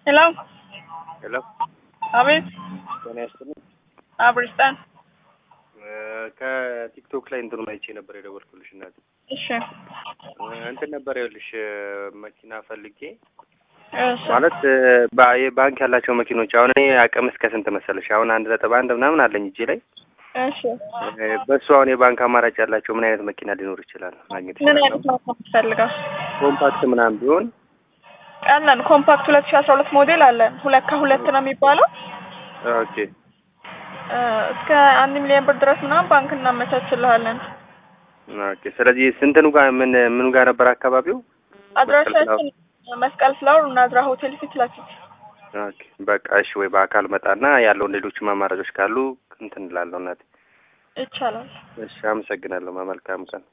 ሄሎ ሄሎ አቤት ጤና ይስጥልኝ። አብርስታን ከቲክቶክ ላይ እንትኑን አይቼ ነበር የደወልኩልሽ እናት እሺ እንትን ነበር ይኸውልሽ መኪና ፈልጌ እሺ ማለት ባ- የባንክ ያላቸው መኪኖች አሁን እኔ አቅም እስከ ስንት መሰለሽ? አሁን አንድ ነጥብ አንድ ምናምን አለኝ እጄ ላይ እሺ በእሱ አሁን የባንክ አማራጭ ያላቸው ምን አይነት መኪና ሊኖር ይችላል ማግኘት ምን ይችላል? አይነት ነው የምትፈልገው? ኮምፓክት ምናምን ቢሆን አለን ኮምፓክት ሁለት ሺ አስራ ሁለት ሞዴል አለን ሁለት ከሁለት ነው የሚባለው ኦኬ እ እስከ አንድ ሚሊዮን ብር ድረስ ምናምን ባንክ እናመቻችልሃለን። ኦኬ። ስለዚህ ስንትኑ ጋር ምን ምኑ ጋር ነበር አካባቢው? አድራሻችን መስቀል ፍላወር ናዝራ ሆቴል ፊት ለፊት ኦኬ በቃ እሺ። ወይ በአካል መጣና ያለውን ሌሎችም አማራጮች ካሉ እንትን እላለሁ እናቴ። ይቻላል። እሺ አመሰግናለሁ። መልካም ቀን